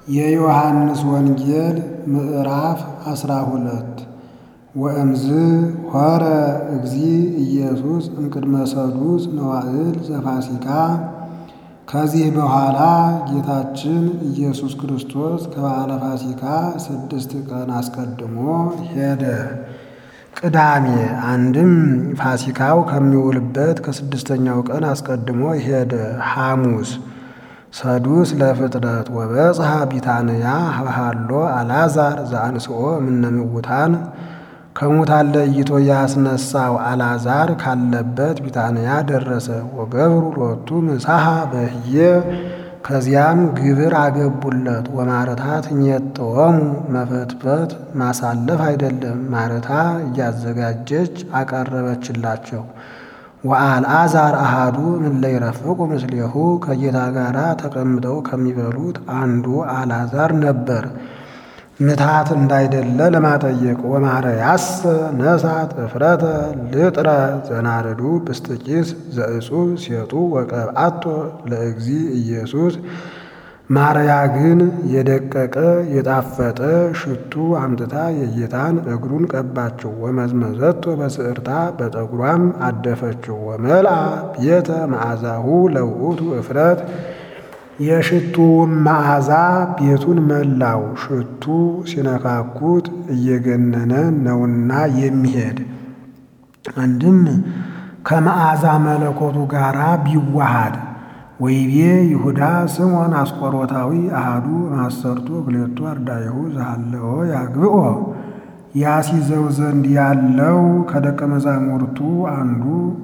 የዮሐንስ ወንጌል ምዕራፍ አስራ ሁለት ወእምዝ ሆረ እግዚ ኢየሱስ እምቅድመ ሰዱስ መዋዕል ዘፋሲካ። ከዚህ በኋላ ጌታችን ኢየሱስ ክርስቶስ ከበዓለ ፋሲካ ስድስት ቀን አስቀድሞ ሄደ። ቅዳሜ አንድም ፋሲካው ከሚውልበት ከስድስተኛው ቀን አስቀድሞ ሄደ። ሐሙስ ሰዱስ ለፍጥረት ወበጽሐ ቢታንያ ሀብሃሎ አልዓዛር ዘአንስኦ እምነ ምውታን ከሙታን ለይቶ ያስነሳው አልዓዛር ካለበት ቢታንያ ደረሰ። ወገብሩ ሎቱ ምሳሐ በህየ ከዚያም ግብር አገቡለት። ወማረታ ትኘጥወሙ መፈትፈት ማሳለፍ አይደለም፣ ማረታ እያዘጋጀች አቀረበችላቸው። ወአልዓዛር አሃዱ እምእለ ይረፍቁ ምስሌሁ ከጌታ ጋር ተቀምጠው ከሚበሉት አንዱ አልዓዛር ነበር። ምትሃት እንዳይደለ ለማጠየቅ ወማርያስ ነሳት እፍረተ ልጥረ ዘናርዱ ብስጥቂስ ዘእጹብ ሴጡ ወቀብአቶ ለእግዚ ኢየሱስ ማርያ ግን የደቀቀ የጣፈጠ ሽቱ አምጥታ የጌታን እግሩን ቀባችው። ወመዝመዘቶ በስዕርታ በጠጉሯም አደፈችው። ወመልአ ቤተ መዓዛሁ ለውእቱ እፍረት የሽቱውን መዓዛ ቤቱን መላው። ሽቱ ሲነካኩት እየገነነ ነውና የሚሄድ አንድም ከመዓዛ መለኮቱ ጋር ቢዋሃድ ወይቤ ይሁዳ ስምዖን አስቆሮታዊ አሃዱ ማሰርቱ ክሌቱ አርዳይሁ ዘሃለዎ ያግብኦ ያሲዘው ዘንድ ያለው ከደቀ መዛሙርቱ አንዱ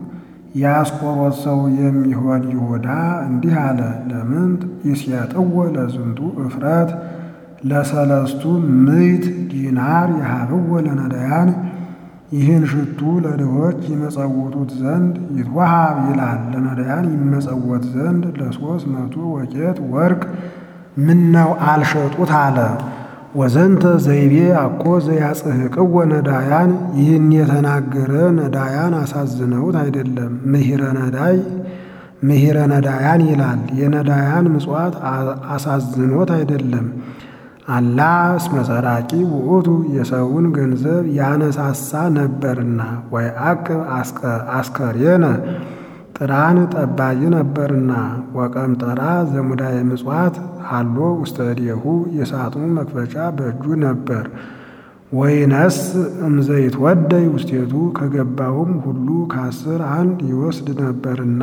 የአስቆሮት ሰው የሚሆን ይሁዳ እንዲህ አለ። ለምንት ይስያጥዎ ለዝንቱ እፍረት ለሰለስቱ ምዕት ዲናር የሃብዎ ለነዳያን ይህን ሽቱ ለድሆች ይመጸውቱት ዘንድ ይትወሃብ ይላል። ለነዳያን ይመጸወት ዘንድ ለሶስት መቶ ወቄት ወርቅ ምነው አልሸጡት አለ። ወዘንተ ዘይቤ አኮ ዘያጽሕቅዎ ነዳያን ይህን የተናገረ ነዳያን አሳዝነውት አይደለም። ምሂረ ነዳይ ምሂረ ነዳያን ይላል። የነዳያን ምጽዋት አሳዝኖት አይደለም። አላ እስመ ሰራቂ ውእቱ የሰውን ገንዘብ ያነሳሳ ነበርና፣ ወይ አቅብ አስከሬነ ጥራን ጠባይ ነበርና፣ ወቀምጠራ ዘሙዳየ ምጽዋት አሎ ውስተ እዴሁ የሳጥኑ መክፈቻ በእጁ ነበር። ወይነስ እምዘይት ወደይ ውስቴቱ ከገባውም ሁሉ ከአስር አንድ ይወስድ ነበርና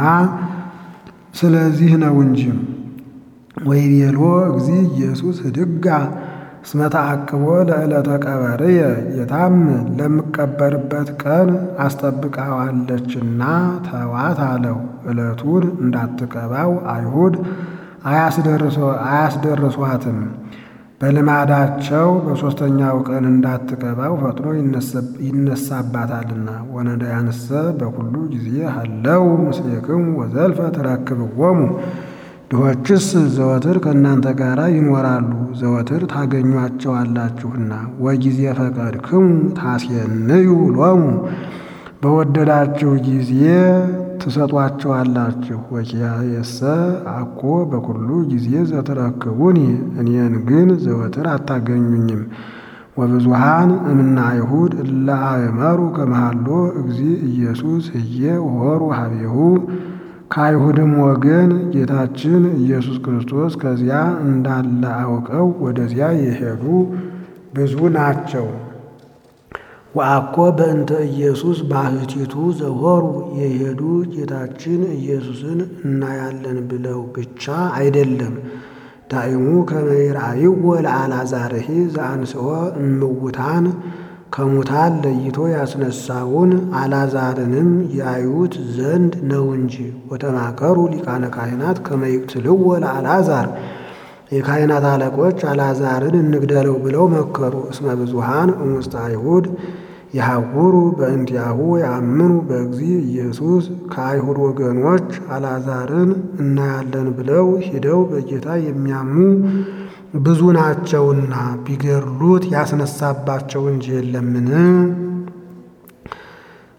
ስለዚህ ነው እንጂ ወይቤሎ እግዚ ኢየሱስ ህድጋ እስመ ተአቅቦ ለዕለተ ቀበርየ ጌታም ለምቀበርበት ቀን አስጠብቃዋለችና ተዋት አለው። ዕለቱን እንዳትቀባው አይሁድ አያስደርሷትም። በልማዳቸው በሦስተኛው ቀን እንዳትቀባው ፈጥኖ ይነሳባታልና። ወነዳያንሰ በኩሉ ጊዜ ሀለው ምስሌክሙ ወዘልፈ ተረክብዎሙ ድሆችስ ዘወትር ከእናንተ ጋር ይኖራሉ፣ ዘወትር ታገኟቸዋላችሁና። ወጊዜ ፈቀድክሙ ታስየንዩ ሎሙ በወደዳችሁ ጊዜ ትሰጧቸዋላችሁ። ወኪያየሰ አኮ በኩሉ ጊዜ ዘትረክቡኒ እኔን ግን ዘወትር አታገኙኝም። ወብዙሃን እምነ አይሁድ እለ አእመሩ ከመሃሎ እግዚ ኢየሱስ ህዬ ሆሩ ሀቤሁ ከአይሁድም ወገን ጌታችን ኢየሱስ ክርስቶስ ከዚያ እንዳለ አውቀው ወደዚያ የሄዱ ብዙ ናቸው። ወአኮ በእንተ ኢየሱስ ባህቲቱ ዘሆሩ የሄዱ ጌታችን ኢየሱስን እናያለን ብለው ብቻ አይደለም። ዳይሙ ከመ ይርአይዎ ለአልዓዛርሂ ዘአንስኦ እምውታን ከሙታን ለይቶ ያስነሳውን አልዓዛርንም ያዩት ዘንድ ነው እንጂ። ወተማከሩ ሊቃነ ካህናት ከመ ይቅትልዎ ለአልዓዛር የካህናት አለቆች አልዓዛርን እንግደለው ብለው መከሩ። እስመ ብዙሃን እሙስተ አይሁድ የሐውሩ በእንቲአሁ ያምኑ በእግዚ ኢየሱስ ከአይሁድ ወገኖች አልዓዛርን እናያለን ብለው ሂደው በጌታ የሚያምኑ ብዙ ናቸውና ቢገድሉት ያስነሳባቸው እንጂ የለምን?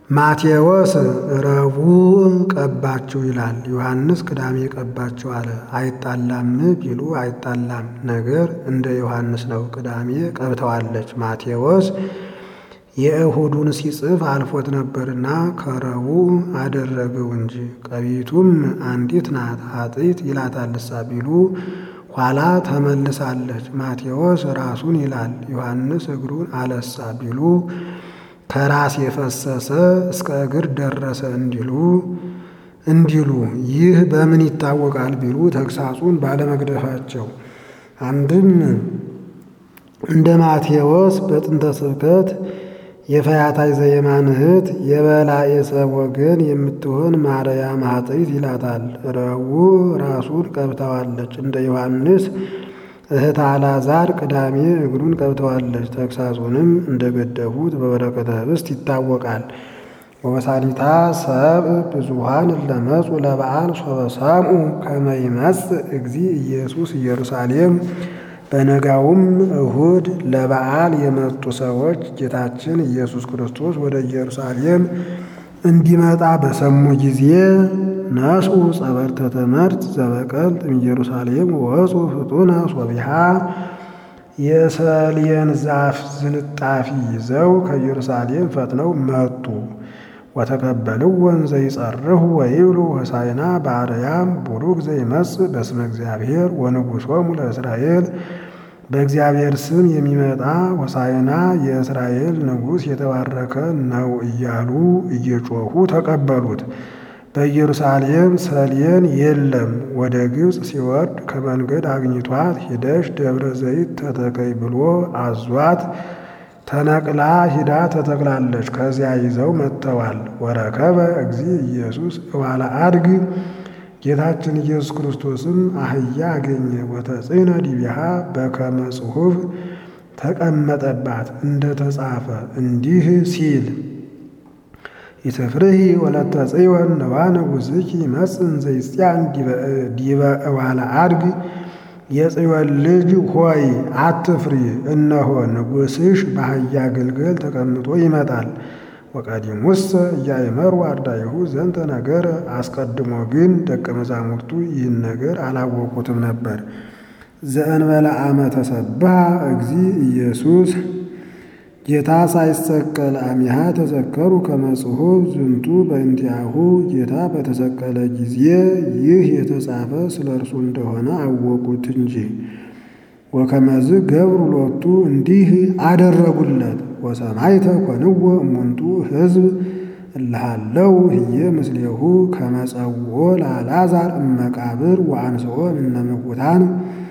ማቴዎስ ረቡዕ ቀባችሁ ይላል። ዮሐንስ ቅዳሜ ቀባችሁ አለ። አይጣላም ቢሉ አይጣላም፣ ነገር እንደ ዮሐንስ ነው። ቅዳሜ ቀብተዋለች። ማቴዎስ የእሁዱን ሲጽፍ አልፎት ነበርና ከረቡዕ አደረገው እንጂ ቀቢቱም አንዲት ናት። ኃጢት ይላታልሳ ቢሉ ኋላ ተመልሳለች። ማቴዎስ ራሱን ይላል። ዮሐንስ እግሩን አለሳ ቢሉ ከራስ የፈሰሰ እስከ እግር ደረሰ እንዲሉ እንዲሉ ይህ በምን ይታወቃል ቢሉ ተግሳጹን ባለመግደፋቸው። አንድም እንደ ማቴዎስ በጥንተ ስብከት የፈያታይ ዘየማን እህት የበላዔ ሰብ ወገን የምትሆን ማርያም ኃጢት ይላታል። ረቡዕ ራሱን ቀብተዋለች። እንደ ዮሐንስ እህት አልዓዛር ቅዳሜ እግሩን ቀብተዋለች። ተግሳጹንም እንደ ገደፉት በበረከተ ኅብስት ይታወቃል። ወበሳሊታ ሰብእ ብዙኃን ለመጹ ለበዓል ሶበ ሰምዑ ከመ ይመጽእ እግዚእ ኢየሱስ ኢየሩሳሌም። በነጋውም እሁድ ለበዓል የመጡ ሰዎች ጌታችን ኢየሱስ ክርስቶስ ወደ ኢየሩሳሌም እንዲመጣ በሰሙ ጊዜ ነስኡ ጸበርተ ትምህርት ዘበቀልጥ እምኢየሩሳሌም ወፁ ፍጡነ ሶቢሃ የሰሌን ዛፍ ዝንጣፊ ይዘው ከኢየሩሳሌም ፈጥነው መጡ። ወተቀበልው ወንዘ ይጸርሁ ወይብሉ ሆሳዕና በአርያም ቡሩክ ዘይመጽእ በስመ እግዚአብሔር ወንጉሶሙ ለእስራኤል በእግዚአብሔር ስም የሚመጣ ሆሳዕና የእስራኤል ንጉሥ የተባረከ ነው እያሉ እየጮኹ ተቀበሉት። በኢየሩሳሌም ሰሌን የለም። ወደ ግብፅ ሲወርድ ከመንገድ አግኝቷት ሂደሽ ደብረ ዘይት ተተከይ ብሎ አዟት ተነቅላ ሂዳ ተተክላለች። ከዚያ ይዘው መጥተዋል። ወረከበ እግዚእ ኢየሱስ እዋለ አድግ ጌታችን ኢየሱስ ክርስቶስም አህያ አገኘ። ወተጽዕነ ዲቢሃ በከመ ጽሑፍ ተቀመጠባት እንደ ተጻፈ እንዲህ ሲል ኢትፍርሂ ወለተ ጽዮን ነዋ ንጉሥኪ ይመጽእ ዘይጽያን ዲበ እዋለ አድግ የጽዮን ልጅ ሆይ አትፍሪ፣ እነሆ ንጉሥሽ በአህያ ግልገል ተቀምጦ ይመጣል። ወቀዲሙሰ ኢያእመሩ አርዳኢሁ ዘንተ ነገር፣ አስቀድሞ ግን ደቀ መዛሙርቱ ይህን ነገር አላወቁትም ነበር። ዘእንበለ አመ ተሰብሐ እግዚእ ኢየሱስ ጌታ ሳይሰቀል አሚሃ ተዘከሩ ከመ ጽሑፍ ዝንቱ በእንቲአሁ ጌታ በተሰቀለ ጊዜ ይህ የተጻፈ ስለ እርሱ እንደሆነ አወቁት እንጂ። ወከመዝ ገብሩ ሎቱ እንዲህ አደረጉለት። ወሰማይተ ኮንዎ እሙንቱ ሕዝብ እልሃለው ህየ ምስሌሁ ከመጸውዖ ለአልዓዛር እመቃብር ወአንስኦ እምነ ምውታን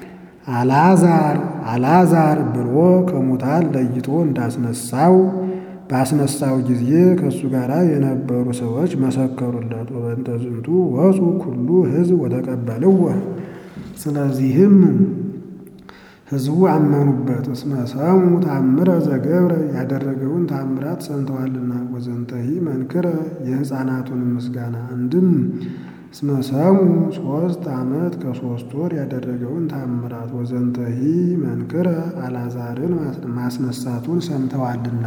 አልዓዛር አልዓዛር ብሎ ከሙታን ለይቶ እንዳስነሳው ባስነሳው ጊዜ ከእሱ ጋር የነበሩ ሰዎች መሰከሩለት። ወበእንተ ዝንቱ ወፁ ኩሉ ሕዝብ ወተቀበልዎ። ስለዚህም ሕዝቡ አመኑበት። እስመ ሰሙ ታምረ ዘገብረ ያደረገውን ታምራት ሰምተዋልና። ወዘንተሂ መንክረ የሕፃናቱን ምስጋና አንድም እስመ ሰሙ ሶስት ዓመት ከሶስት ወር ያደረገውን ታምራት ወዘንተሂ መንክረ አልዓዛርን ማስነሳቱን ሰምተዋልና።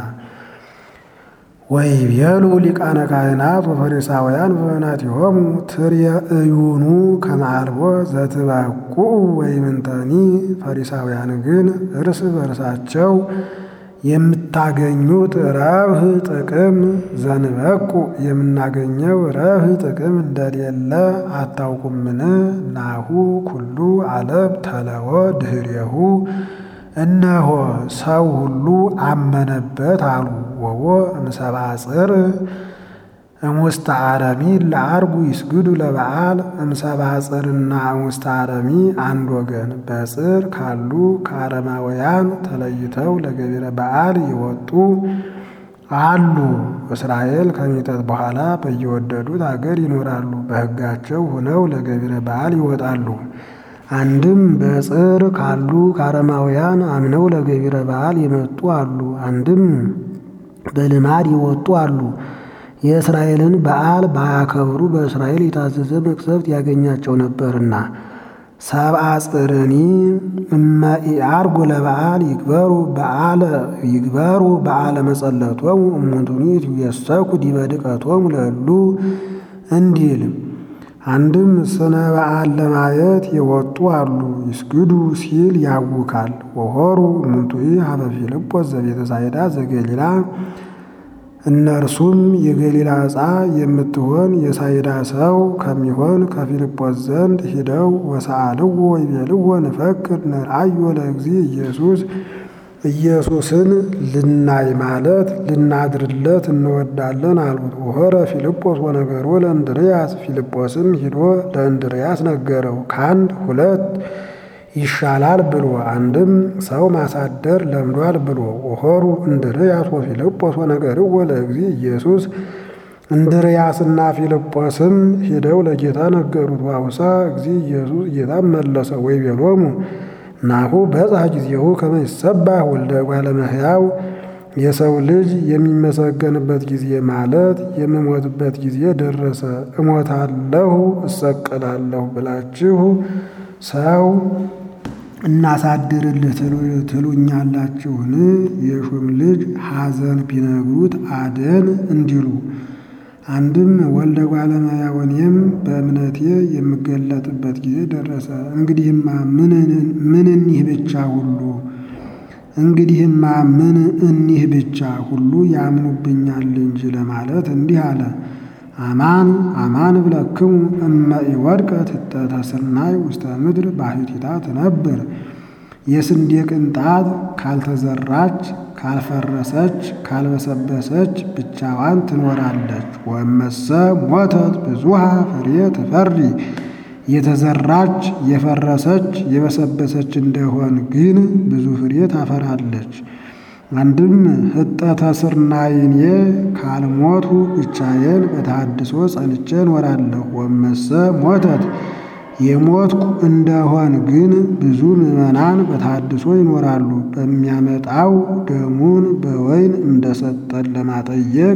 ወይቤሉ ሊቃነ ካህናት ወፈሪሳውያን በበናቲሆሙ ትርእዩኑ ከመ አልቦ ዘትበቁ ወይምንተኒ። ፈሪሳውያን ግን እርስ በርሳቸው የምታገኙት ረብህ ጥቅም ዘንበቁ የምናገኘው ረብህ ጥቅም እንደሌለ አታውቁምን? ናሁ ኩሉ ዓለም ተለወ ድኅሬሁ እነሆ ሰው ሁሉ አመነበት አሉ። ወቦ እምሰብአ ጽር እሙስተ አረሚ ለአርጉ ይስግዱ ለበዓል እምሰብአ ጽርና እሙስተ አረሚ አንድ ወገን በጽር ካሉ ከአረማውያን ተለይተው ለገቢረ በዓል የወጡ አሉ። እስራኤል ከሚጠት በኋላ በየወደዱት አገር ይኖራሉ። በሕጋቸው ሆነው ለገቢረ በዓል ይወጣሉ። አንድም በጽር ካሉ ከአረማውያን አምነው ለገቢረ በዓል የመጡ አሉ። አንድም በልማድ የወጡ አሉ። የእስራኤልን በዓል ባያከብሩ በእስራኤል የታዘዘ መቅሰፍት ያገኛቸው ነበርና። ሰብአ ጽርኒ እመ ኢዐርጉ ለበዓል ይግበሩ በዓለ ይግበሩ በዓለ መጸለቶሙ እሙንቱኒ ይትየሰኩ ዲበ ድቀቶሙ ለእሉ እንዲል አንድም ስነ በዓል ለማየት የወጡ አሉ ይስግዱ ሲል ያውካል። ወሆሩ እሙንቱኒ ሀበ ፊልጶስ ዘቤተ ሳይዳ ዘገሊላ እነርሱም የገሊላ ዕፃ የምትሆን የሳይዳ ሰው ከሚሆን ከፊልጶስ ዘንድ ሂደው ወሰአልዎ ወይቤልዎ ንፈቅድ ንርአዮ ለእግዚ ኢየሱስ ኢየሱስን ልናይ ማለት ልናድርለት እንወዳለን አሉት። ወሆረ ፊልጶስ ወነገሮ ለእንድርያስ ፊልጶስም ሂዶ ለእንድርያስ ነገረው። ከአንድ ሁለት ይሻላል ብሎ አንድም ሰው ማሳደር ለምዷል ብሎ ወሆሩ እንድርያስ ወፊልጶስ ወነገርዎ ለእግዚ ኢየሱስ እንድርያስና ፊልጶስም ሂደው ለጌታ ነገሩት። ዋውሳ እግዚ ኢየሱስ ጌታም መለሰ ወይቤሎሙ ናሁ በጽሐ ጊዜሁ ከመ ይሰባህ ወልደ እጓለ እመሕያው የሰው ልጅ የሚመሰገንበት ጊዜ ማለት የምሞትበት ጊዜ ደረሰ። እሞታለሁ እሰቀላለሁ ብላችሁ ሰው እናሳድርልህ ትሉኛላችሁን? የሹም ልጅ ሐዘን ቢነግሩት አደን እንዲሉ አንድም ወልደ እጓለ እመሕያው እኔም በእምነቴ የምገለጥበት ጊዜ ደረሰ። እንግዲህማ ምን እኒህ ብቻ ሁሉ እንግዲህማ ምን እኒህ ብቻ ሁሉ ያምኑብኛል እንጂ ለማለት እንዲህ አለ። አማን አማን እብለክሙ እመ ኢወድቀት ህጠተ ስርናይ ውስተ ምድር ባሕቲታ ትነብር። የስንዴ ቅንጣት ካልተዘራች ካልፈረሰች ካልበሰበሰች ብቻዋን ትኖራለች። ወመሰ ሞተት ብዙሃ ፍሬ ትፈሪ። የተዘራች የፈረሰች የበሰበሰች እንደሆን ግን ብዙ ፍሬ ታፈራለች። አንድም ህጠተ ስርናይኔ ካልሞቱ ብቻዬን በተሐድሶ ጸንቼ እኖራለሁ። ወመሰ ሞተት የሞትኩ እንደሆን ግን ብዙ ምዕመናን በተሐድሶ ይኖራሉ። በሚያመጣው ደሙን በወይን እንደሰጠን ለማጠየቅ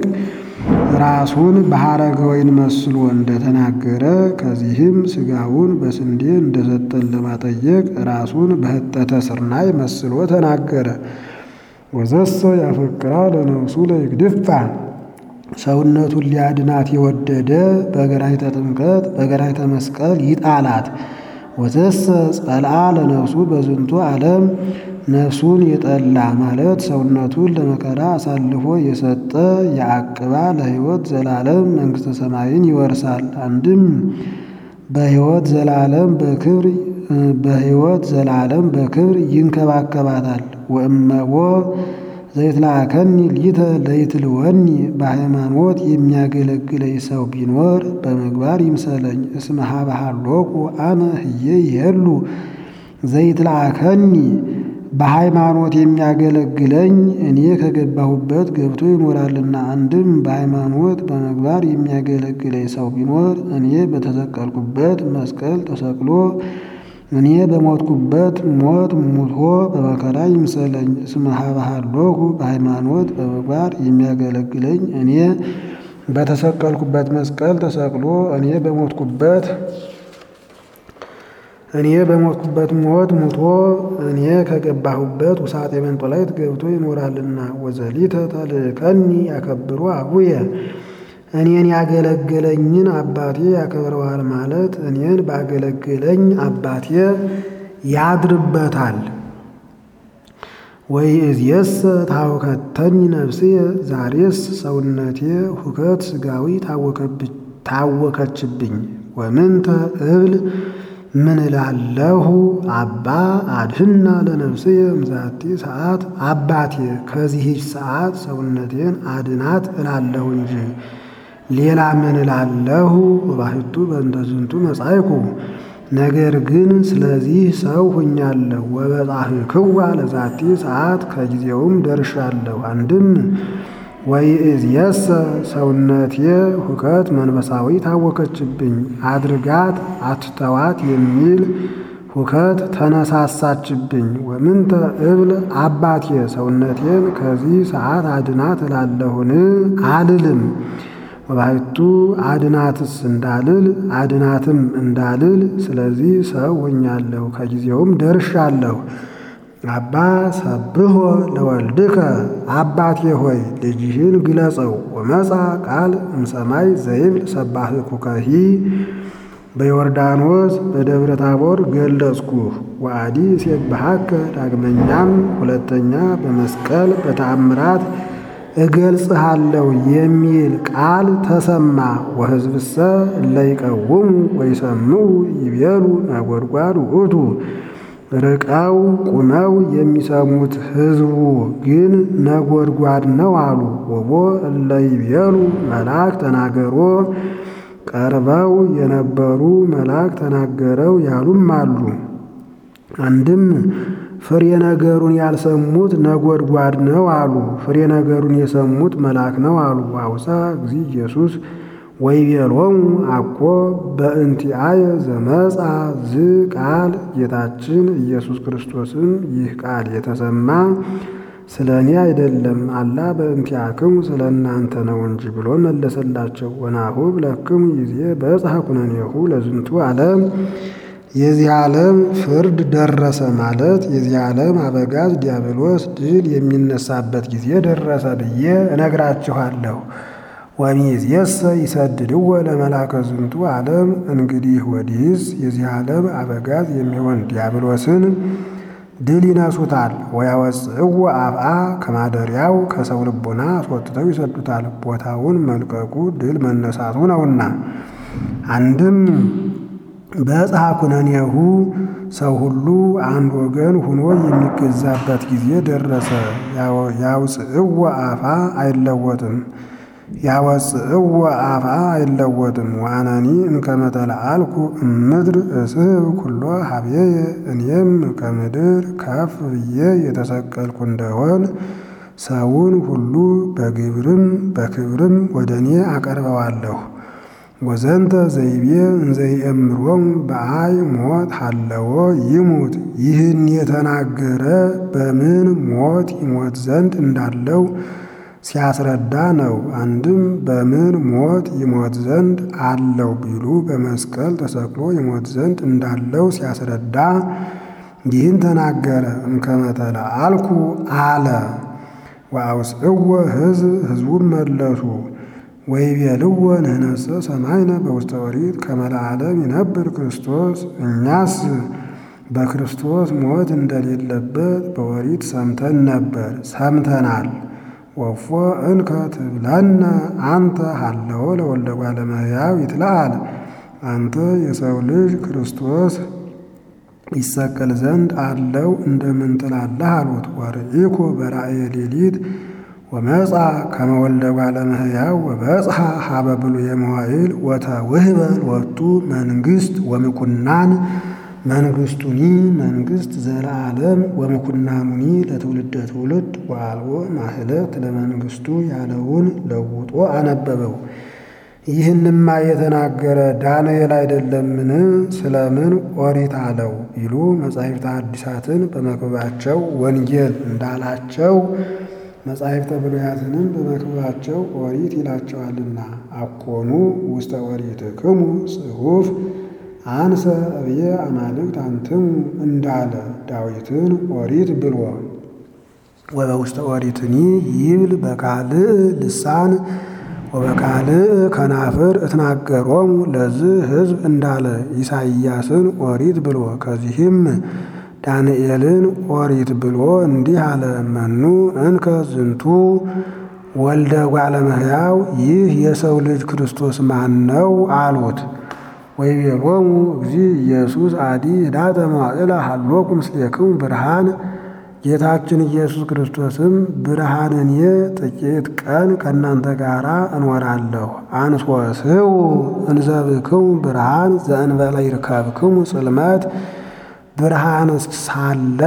ራሱን በሐረገ ወይን መስሎ እንደተናገረ ከዚህም ሥጋውን በስንዴ እንደሰጠን ለማጠየቅ ራሱን በህጠተ ስርናይ መስሎ ተናገረ። ወዘሰ ያፈቅራ ለነፍሱ ለይግድፋ ሰውነቱን ሊያድናት የወደደ በገራይተ ጥምቀት በገራይተ መስቀል ይጣላት። ወዘሰ ጸልአ ለነፍሱ በዝንቱ ዓለም ነፍሱን የጠላ ማለት ሰውነቱን ለመከራ አሳልፎ የሰጠ የአቅባ ለሕይወት ዘላለም መንግሥተ ሰማይን ይወርሳል። አንድም በሕይወት ዘላለም በክብር በሕይወት ዘላለም በክብር ይንከባከባታል። ወእመዎ ዘይትላከኒ ሊተ ለይትልወኒ በሃይማኖት የሚያገለግለኝ ሰው ቢኖር በምግባር ይምሰለኝ። እስመ ኀበ ሀሎኩ አነ ህዬ ይሄሉ ዘይትላከኒ በሃይማኖት የሚያገለግለኝ እኔ ከገባሁበት ገብቶ ይኖራልና። አንድም በሃይማኖት በምግባር የሚያገለግለኝ ሰው ቢኖር እኔ በተሰቀልኩበት መስቀል ተሰቅሎ እኔ በሞትኩበት ሞት ሙቶ በመከራ ይምሰለኝ። እስመ ኀበ ሀሎኩ በሃይማኖት በምግባር የሚያገለግለኝ እኔ በተሰቀልኩበት መስቀል ተሰቅሎ እኔ በሞትኩበት እኔ በሞትኩበት ሞት ሙቶ እኔ ከገባሁበት ውሳጤ መንጦላዕት ገብቶ ይኖራልና። ወዘሊተ ተልእከኒ ያከብሮ አቡየ እኔን ያገለገለኝን አባቴ ያከብረዋል ማለት እኔን ባገለገለኝ አባቴ ያድርበታል። ወይእዜሰ ታወከተኝ ነፍስየ ዛሬስ ሰውነቴ ሁከት ሥጋዊ ታወከችብኝ። ወምንተ እብል ምን እላለሁ አባ አድህና ለነፍስየ እምዛቲ ሰዓት አባቴ ከዚህች ሰዓት ሰውነቴን አድናት እላለሁ እንጂ ሌላ ምን እላለሁ? ወባሕቱ በእንተ ዝንቱ መጻእኩ ነገር ግን ስለዚህ ሰው ሁኛለሁ። ወበጻሕክዋ ለዛቲ ሰዓት ከጊዜውም ደርሻለሁ። አንድም ወይእዜሰ ሰውነቴ ሁከት መንፈሳዊ ታወከችብኝ አድርጋት አትተዋት የሚል ሁከት ተነሳሳችብኝ። ወምንተ እብል አባቴ ሰውነቴን ከዚህ ሰዓት አድናት እላለሁን አልልም። ወባሕቱ አድናትስ እንዳልል አድናትም እንዳልል ስለዚህ ሰው ሆኛለሁ፣ ከጊዜውም ደርሻለሁ። አባ ሰብሖ ለወልድከ አባቴ ሆይ ልጅህን ግለጸው። ወመጻ ቃል እምሰማይ ዘይብል ሰባህኩከሂ በዮርዳኖስ በደብረ ታቦር ገለጽኩህ። ወአዲ ሴብሐከ ዳግመኛም ሁለተኛ በመስቀል በተአምራት እገልጽሃለሁ የሚል ቃል ተሰማ። ወሕዝብሰ እለ ይቀውሙ ወይሰምዑ ይቤሉ ነጎድጓድ ውእቱ ርቀው ቁመው የሚሰሙት ሕዝቡ ግን ነጎድጓድ ነው አሉ። ወቦ እለ ይቤሉ መልአክ ተናገሮ ቀርበው የነበሩ መልአክ ተናገረው ያሉም አሉ። አንድም ፍሬ ነገሩን ያልሰሙት ነጎድጓድ ነው አሉ። ፍሬ ነገሩን የሰሙት መልአክ ነው አሉ። አውሳ እግዚ ኢየሱስ ወይቤሎሙ አኮ በእንቲአየ ዘመጻ ዝ ቃል ጌታችን ኢየሱስ ክርስቶስም ይህ ቃል የተሰማ ስለ እኔ አይደለም አላ በእንቲአክሙ ስለ እናንተ ነው እንጂ ብሎ መለሰላቸው። ወናሁ ብለክሙ ጊዜ በዕፀ ኩነኔሁ ለዝንቱ ዓለም የዚህ ዓለም ፍርድ ደረሰ ማለት የዚህ ዓለም አበጋዝ ዲያብሎስ ድል የሚነሳበት ጊዜ ደረሰ ብዬ እነግራችኋለሁ። ወሚእዜሰ ይሰድድዎ ለመላከ ዝንቱ ዓለም እንግዲህ ወዲህስ የዚህ ዓለም አበጋዝ የሚሆን ዲያብሎስን ድል ይነሱታል። ወያወፅእዎ አፍአ ከማደሪያው ከሰው ልቦና አስወጥተው ይሰዱታል። ቦታውን መልቀቁ ድል መነሳቱ ነውና። አንድም በዕፀ ኩነኔሁ ሰው ሁሉ አንድ ወገን ሁኖ የሚገዛበት ጊዜ ደረሰ። ያውፅእዎ አፍአ አይለወጥም ያወፅእዎ አፍአ አይለወጥም። ወአነኒ እምከመ ተለአልኩ እምድር እስሕብ ኩሎ ሀብዬየ እኔም ከምድር ከፍ ብዬ የተሰቀልኩ እንደሆን ሰውን ሁሉ በግብርም በክብርም ወደ እኔ አቀርበዋለሁ። ወዘንተ ዘይቤ እንዘይእምሮም በአይ ሞት ሀለዎ ይሙት። ይህን የተናገረ በምን ሞት ይሞት ዘንድ እንዳለው ሲያስረዳ ነው። አንድም በምን ሞት ይሞት ዘንድ አለው ቢሉ በመስቀል ተሰቅሎ ይሞት ዘንድ እንዳለው ሲያስረዳ ይህን ተናገረ። እምከመ ተለአልኩ አለ። ወአውፅእዎ ሕዝብ ሕዝቡን መለሱ ወይቤልዎ ንሕነሰ ሰማይነ በውስተ ኦሪት ከመ ለዓለም ይነብር ክርስቶስ እኛስ በክርስቶስ ሞት እንደሌለበት በኦሪት ሰምተን ነበር ሰምተናል። ወፎ እንከ ትብለነ አንተ ሀለዎ ለወልደ እጓለ እመሕያው ይትለአል። አንተ የሰው ልጅ ክርስቶስ ይሰቀል ዘንድ አለው እንደምን ትላለህ አሉት። ወርኢኮ በራእየ ሌሊት ወመጻ ከመ ወልደ እጓለ እመሕያው ወበጽሐ ሀበ ብሉየ መዋዕል ወተውህበ ሎቱ መንግሥት ወምኩናን መንግሥቱኒ መንግሥት ዘለዓለም ወምኩናኑኒ ለትውልደ ትውልድ ወአልቦ ማህለት ለመንግሥቱ ያለውን ለውጦ አነበበው። ይህንማ የተናገረ ዳንኤል አይደለምን? ስለምን ኦሪት አለው ቢሉ መጻሕፍተ ሐዲሳትን በመክብባቸው ወንጌል እንዳላቸው መጻሕፍተ ብሉያትንም በመክብባቸው ኦሪት ይላቸዋልና። አኮኑ ውስተ ኦሪትክሙ ጽሑፍ አንሰ እብየ አማልክት አንትሙ እንዳለ ዳዊትን ኦሪት ብሎ ወበውስተ ኦሪትኒ ይብል በካልእ ልሳን ወበካልእ ከናፍር እትናገሮሙ ለዝህ ሕዝብ እንዳለ ኢሳይያስን ኦሪት ብሎ ከዚህም ዳንኤልን ኦሪት ብሎ እንዲህ አለ። መኑ እንከ ዝንቱ ወልደ እጓለ እመሕያው ይህ የሰው ልጅ ክርስቶስ ማን ነው አሉት። ወይቤሎሙ እግዚእ ኢየሱስ አዲ ኅዳተ መዋዕለ ሀሎኩ ምስሌክሙ ብርሃን ጌታችን ኢየሱስ ክርስቶስም ብርሃንኔ ጥቂት ቀን ከእናንተ ጋር እኖራለሁ። አንሶስው እንዘብክሙ ብርሃን ዘእንበለ ይርከብክሙ ጽልመት ብርሃን ሳለ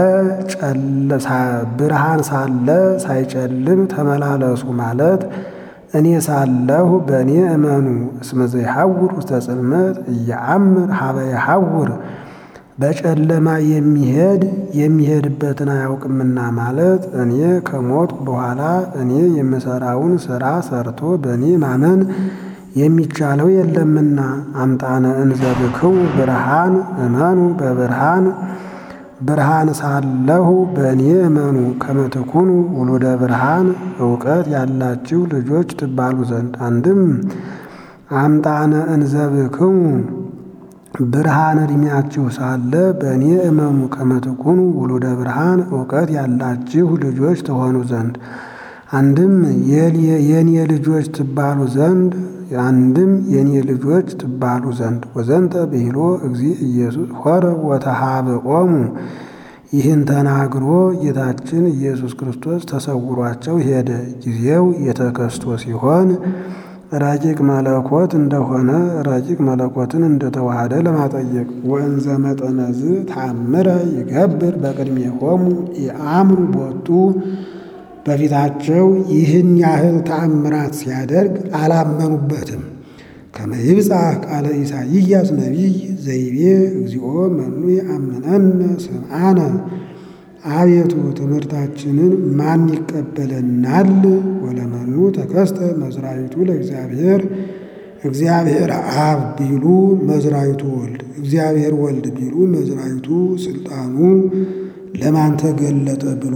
ብርሃን ሳለ ሳይጨልም ተመላለሱ ማለት እኔ ሳለሁ በእኔ እመኑ። እስመ ዘይሐውር ውስተ ጽልመት እየአምር ሀበ የሐውር በጨለማ የሚሄድ የሚሄድበትን አያውቅምና ማለት እኔ ከሞትኩ በኋላ እኔ የምሰራውን ሥራ ሰርቶ በእኔ ማመን የሚቻለው የለምና። አምጣነ እንዘብክው ብርሃን እመኑ በብርሃን ብርሃን ሳለሁ በእኔ እመኑ ከመትኩኑ ውሉደ ብርሃን እውቀት ያላችሁ ልጆች ትባሉ ዘንድ። አንድም አምጣነ እንዘብክሙ ብርሃን ዕድሜያችሁ ሳለ በእኔ እመኑ ከመትኩኑ ውሉደ ብርሃን እውቀት ያላችሁ ልጆች ትሆኑ ዘንድ። አንድም የኔ ልጆች ትባሉ ዘንድ አንድም የኔ ልጆች ትባሉ ዘንድ። ወዘንተ ብሂሎ እግዚ ኢየሱስ ሆረ ወተሃብኦሙ ይህን ተናግሮ ጌታችን ኢየሱስ ክርስቶስ ተሰውሯቸው ሄደ። ጊዜው የተከስቶ ሲሆን ረቂቅ መለኮት እንደሆነ ረቂቅ መለኮትን እንደተዋሃደ ለማጠየቅ ወእንዘ መጠነዝ ታምረ ይገብር በቅድሜሆሙ የአእምሩ ቦቱ በፊታቸው ይህን ያህል ተአምራት ሲያደርግ አላመኑበትም። ከመ ይብጻሕ ቃለ ኢሳይያስ ነቢይ ዘይቤ እግዚኦ መኑ የአምነነ ስምዓነ አቤቱ ትምህርታችንን ማን ይቀበለናል? ወለመኑ ተከስተ መዝራዊቱ ለእግዚአብሔር እግዚአብሔር አብ ቢሉ መዝራዊቱ ወልድ፣ እግዚአብሔር ወልድ ቢሉ መዝራዊቱ ስልጣኑ ለማን ተገለጠ ብሎ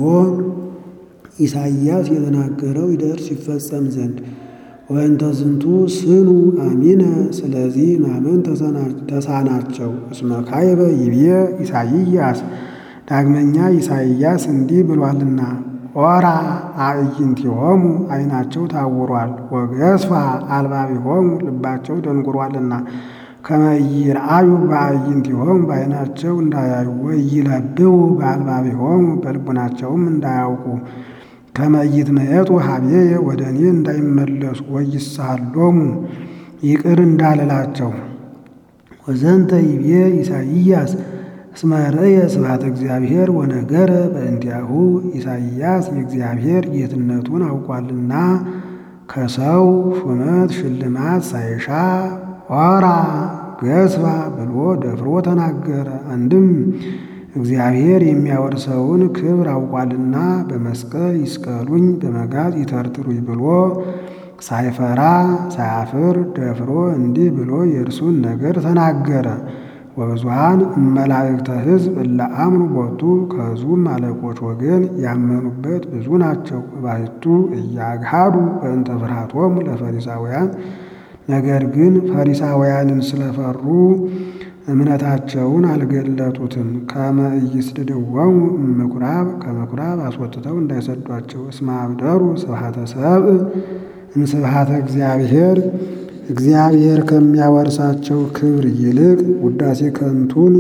ኢሳይያስ የተናገረው ይደርስ ይፈጸም ዘንድ ወእንተ ዝንቱ ስኑ አሚነ ስለዚህ ማመን ተሳናቸው። እስመ ካይበ ይብየ ኢሳይያስ ዳግመኛ ኢሳይያስ እንዲህ ብሏልና ኦራ አዕይንቲሆሙ ዓይናቸው ታውሯል፣ ወገስፋ አልባቢሆሙ ልባቸው ደንጉሯልና ከመ ይርአዩ በአዕይንቲሆሙ በዓይናቸው እንዳያዩ ወይለብቡ በአልባቢሆሙ በልቡናቸውም እንዳያውቁ ከመ ይትመየጡ ሀቤየ ወደ እኔ እንዳይመለሱ ወይሳሎሙ ይቅር እንዳልላቸው። ወዘንተ ይብየ ኢሳይያስ እስመ ርእየ ስብሐተ እግዚአብሔር ወነገረ በእንቲአሁ ኢሳይያስ የእግዚአብሔር ጌትነቱን አውቋልና ከሰው ሹመት ሽልማት ሳይሻ ኦራ ገስባ ብሎ ደፍሮ ተናገረ። አንድም እግዚአብሔር የሚያወርሰውን ክብር አውቋልና በመስቀል ይስቀሉኝ በመጋዝ ይተርትሩኝ ብሎ ሳይፈራ ሳያፍር ደፍሮ እንዲህ ብሎ የእርሱን ነገር ተናገረ። ወብዙሃን እመላእክተ ሕዝብ እለ አምኑ ቦቱ ከሕዝቡም አለቆች ወገን ያመኑበት ብዙ ናቸው። ባሕቱ እያግሃዱ በእንተ ፍርሃቶሙ ለፈሪሳውያን ነገር ግን ፈሪሳውያንን ስለፈሩ እምነታቸውን አልገለጡትም። ከመ ኢይስድድዎሙ እምኩራብ ከምኩራብ አስወጥተው እንዳይሰዷቸው። እስመ አብደሩ ስብሐተ ሰብእ እምስብሐተ እግዚአብሔር እግዚአብሔር ከሚያወርሳቸው ክብር ይልቅ ውዳሴ ከንቱን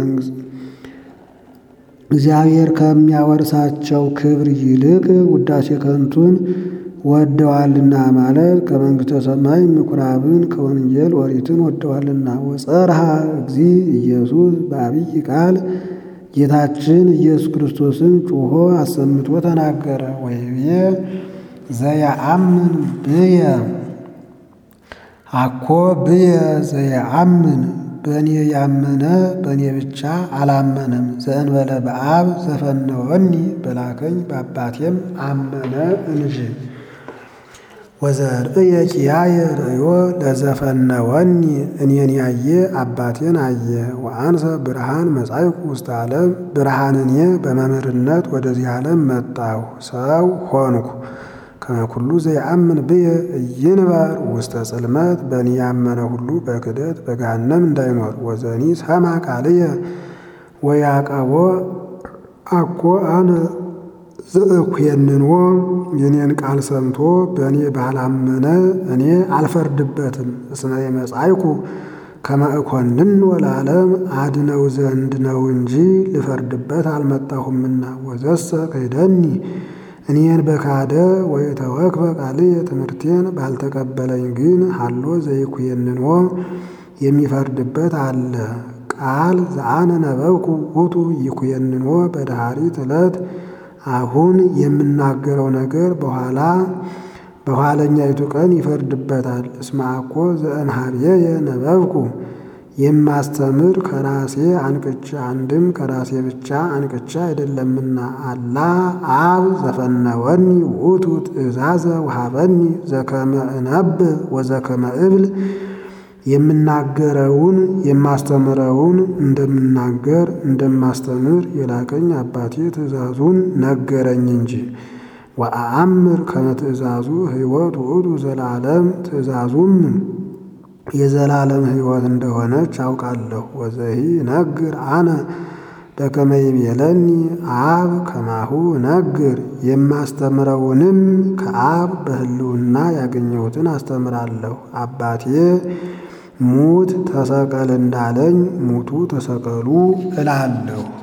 እግዚአብሔር ከሚያወርሳቸው ክብር ይልቅ ውዳሴ ከንቱን ወደዋልና ማለት ከመንግሥተ ሰማይ ምኩራብን ከወንጌል ኦሪትን ወደዋልና። ወጸርሃ እግዚ ኢየሱስ በአብይ ቃል ጌታችን ኢየሱስ ክርስቶስን ጩሆ አሰምቶ ተናገረ። ወይቤ ዘየአምን ብየ አኮ ብየ ዘየአምን በእኔ ያመነ በእኔ ብቻ አላመነም። ዘእንበለ በአብ ዘፈነወኒ በላከኝ በአባቴም አመነ እንጂ። ወዘርእየ ኪያየ ርእዮ ለዘፈነወኒ እኔን ያየ አባቴን አየ። ወአንሰ ብርሃን መጻይኩ ውስተ ዓለም ብርሃን እኔ በመምህርነት ወደዚህ ዓለም መጣሁ ሰው ሆንኩ። ከመኩሉ ዘየአምን ብየ ኢይንበር ውስተ ጽልመት በእኔ ያመነ ሁሉ በክደት በገሃነም እንዳይኖር። ወዘኒ ሰማ ቃልየ ወያቀቦ አኮ አነ ዘእኩየንንዎ የኔን ቃል ሰምቶ በእኔ ባላመነ እኔ አልፈርድበትም። እስመ የመጻይኩ ከመ እኮንኖ ለዓለም አድነው ዘንድ ነው እንጂ ልፈርድበት አልመጣሁምና። ወዘሰ ክህደኒ እኔን በካደ ወይተወክፈ ቃልየ ትምህርቴን ባልተቀበለኝ ግን ሀሎ ዘይኩየንንዎ የሚፈርድበት አለ። ቃል ዘአነ ነበብኩ ውእቱ ይኩየንንዎ በዳህሪት ዕለት አሁን የምናገረው ነገር በኋላ በኋለኛይቱ ቀን ይፈርድበታል። እስመ አኮ ዘእምኀቤየ ነበብኩ የማስተምር ከራሴ አንቅቻ አንድም ከራሴ ብቻ አንቅቻ አይደለምና አላ አብ ዘፈነወኒ ውእቱ ትእዛዘ ወሀበኒ ዘከመ እነብብ ወዘከመ እብል የምናገረውን የማስተምረውን እንደምናገር እንደማስተምር የላከኝ አባቴ ትእዛዙን ነገረኝ እንጂ። ወአአምር ከመ ትእዛዙ ሕይወት ውእቱ ዘላለም ትእዛዙም የዘላለም ሕይወት እንደሆነች አውቃለሁ። ወዘሂ ነግር አነ በከመ ይቤለኒ አብ ከማሁ ነግር የማስተምረውንም ከአብ በሕልውና ያገኘሁትን አስተምራለሁ። አባቴ ሙት ተሰቀል እንዳለኝ ሙቱ ተሰቀሉ እላለሁ።